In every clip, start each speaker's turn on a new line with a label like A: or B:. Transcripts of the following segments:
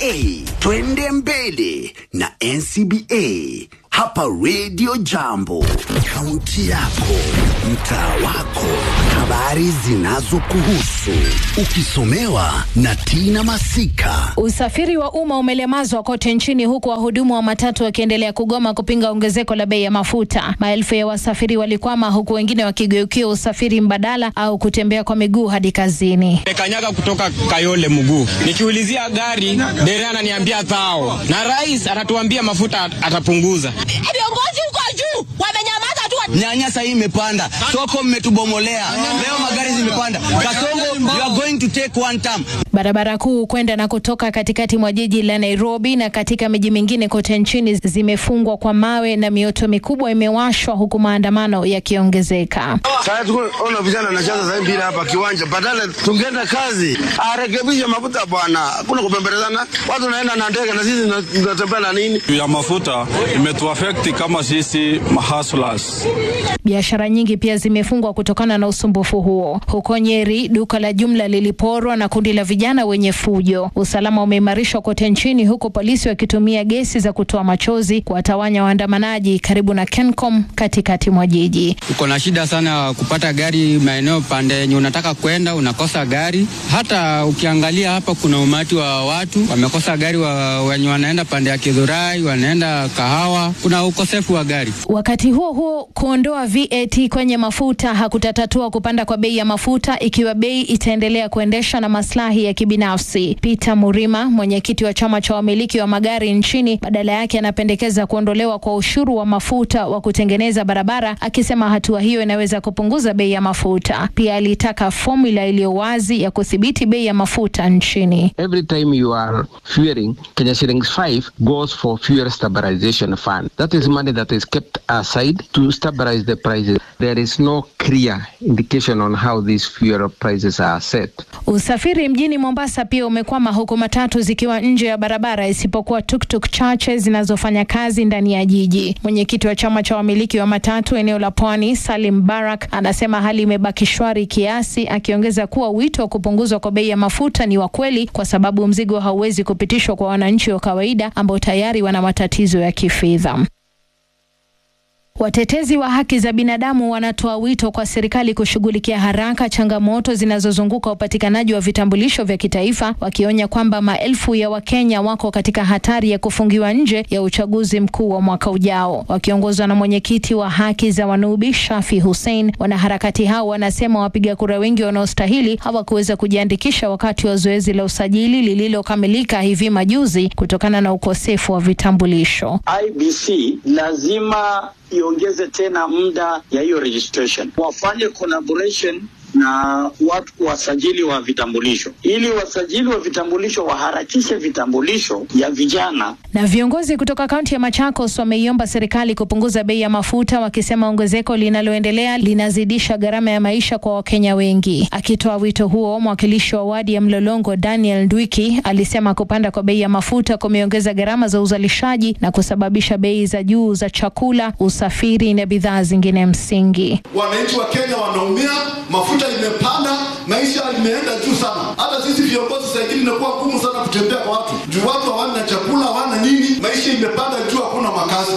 A: NCBA, twende mbele na NCBA hapa Radio Jambo, kaunti yako, mtaa wako, habari zinazokuhusu, ukisomewa na Tina Masika.
B: Usafiri wa umma umelemazwa kote nchini huku wahudumu wa matatu wakiendelea kugoma kupinga ongezeko la bei ya mafuta. Maelfu ya wasafiri walikwama huku wengine wakigeukia usafiri mbadala au kutembea kwa miguu hadi kazini.
C: Nimekanyaga kutoka Kayole mguu, nikiulizia gari dereva ananiambia thao, na rais anatuambia mafuta atapunguza.
D: Viongozi huko juu wamenyamaza tu.
E: Nyanya sasa hii imepanda, soko mmetubomolea, leo magari zimepanda. Kasongo, you are going to take one term.
B: Barabara kuu kwenda na kutoka katikati mwa jiji la Nairobi na katika miji mingine kote nchini zimefungwa kwa mawe na mioto mikubwa imewashwa huku maandamano yakiongezeka.
F: Sasa tuko ona vijana wanacheza sasa mpira hapa kiwanja, badala tungeenda kazi, arekebishe mafuta bwana. Hakuna kupembelezana, watu wanaenda na ndege na sisi tunatembea na nini?
G: ya mafuta imetuafekti kama sisi mahustlers.
B: Biashara nyingi pia zimefungwa kutokana na usumbufu huo. Huko Nyeri, duka la jumla liliporwa na kundi la vijana wenye fujo. Usalama umeimarishwa kote nchini, huku polisi wakitumia gesi za kutoa machozi kuwatawanya waandamanaji karibu na Kencom katikati mwa jiji.
C: Uko na shida sana kupata gari maeneo pande yenye unataka kwenda, unakosa gari. Hata ukiangalia hapa, kuna umati wa watu wamekosa gari, wa, wenye wanaenda pande ya Kidhurai, wanaenda Kahawa, kuna ukosefu wa gari.
B: Wakati huo huo, kuondoa VAT kwenye mafuta hakutatatua kupanda kwa bei ya mafuta ikiwa bei itaendelea kuendesha na maslahi ya kibinafsi. Peter Murima, mwenyekiti wa chama cha wamiliki wa magari nchini, badala yake anapendekeza kuondolewa kwa ushuru wa mafuta wa kutengeneza barabara, akisema hatua hiyo inaweza kupunguza bei ya mafuta. Pia alitaka fomula iliyo wazi ya kudhibiti bei ya mafuta nchini.
H: Every time you are fueling, Kenya shillings 5 goes for fuel stabilization fund. That is money that is kept aside to stabilize the prices. There is no clear indication on how these fuel prices are set.
B: Usafiri mjini Mombasa pia umekwama huku matatu zikiwa nje ya barabara isipokuwa tuktuk chache zinazofanya kazi ndani ya jiji. Mwenyekiti wa chama cha wamiliki wa matatu eneo la Pwani, Salim Barak, anasema hali imebaki shwari kiasi, akiongeza kuwa wito wa kupunguzwa kwa bei ya mafuta ni wa kweli kwa sababu mzigo hauwezi kupitishwa kwa wananchi wa kawaida ambao tayari wana matatizo ya kifedha. Watetezi wa haki za binadamu wanatoa wito kwa serikali kushughulikia haraka changamoto zinazozunguka upatikanaji wa vitambulisho vya kitaifa, wakionya kwamba maelfu ya Wakenya wako katika hatari ya kufungiwa nje ya uchaguzi mkuu wa mwaka ujao. Wakiongozwa na mwenyekiti wa haki za Wanubi Shafi Hussein, wanaharakati hao wanasema wapiga kura wengi wanaostahili hawakuweza kujiandikisha wakati wa zoezi la usajili lililokamilika hivi majuzi kutokana na ukosefu wa vitambulisho.
I: IBC lazima iongeze tena muda ya hiyo registration, wafanye collaboration na watu wasajili wa vitambulisho, ili wasajili wa vitambulisho waharakishe vitambulisho ya vijana.
B: Na viongozi kutoka kaunti ya Machakos wameiomba serikali kupunguza bei ya mafuta, wakisema ongezeko linaloendelea linazidisha gharama ya maisha kwa Wakenya wengi. Akitoa wito huo, mwakilishi wa wadi ya Mlolongo Daniel Ndwiki alisema kupanda kwa bei ya mafuta kumeongeza gharama za uzalishaji na kusababisha bei za juu za chakula, usafiri na bidhaa zingine msingi.
J: Wananchi wa Kenya wanaumia, mafuta imepanda, maisha imeenda juu sana. Hata sisi viongozi saa ingine inakuwa ngumu sana kutembea kwa watu juu watu hawana chakula, hawana nini, maisha imepanda juu, hakuna makazi.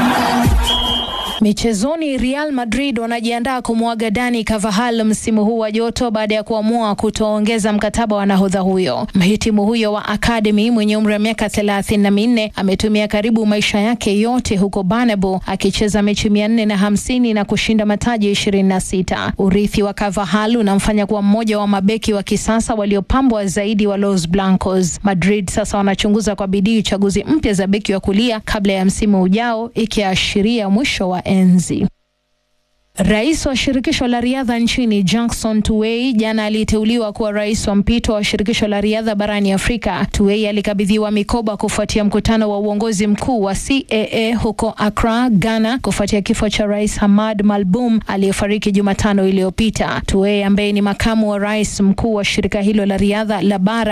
B: Michezoni, Real Madrid wanajiandaa kumwaga Dani Carvajal msimu huu wa joto baada ya kuamua kutoongeza mkataba wa nahodha huyo. Mhitimu huyo wa academy mwenye umri wa miaka thelathini na minne ametumia karibu maisha yake yote huko Bernabeu akicheza mechi mia nne na hamsini na kushinda mataji ishirini na sita. Urithi wa Carvajal unamfanya kuwa mmoja wa mabeki wa kisasa waliopambwa zaidi wa Los Blancos. Madrid sasa wanachunguza kwa bidii chaguzi mpya za beki wa kulia kabla ya msimu ujao, ikiashiria mwisho wa enzi. Rais wa shirikisho la riadha nchini Jackson Tuwei jana aliteuliwa kuwa rais wa mpito wa shirikisho la riadha barani Afrika. Tuwei alikabidhiwa mikoba kufuatia mkutano wa uongozi mkuu wa CAA huko Accra, Ghana, kufuatia kifo cha Rais Hamad Malboum aliyefariki Jumatano iliyopita. Tuwei ambaye ni makamu wa rais mkuu wa shirika hilo la riadha la bara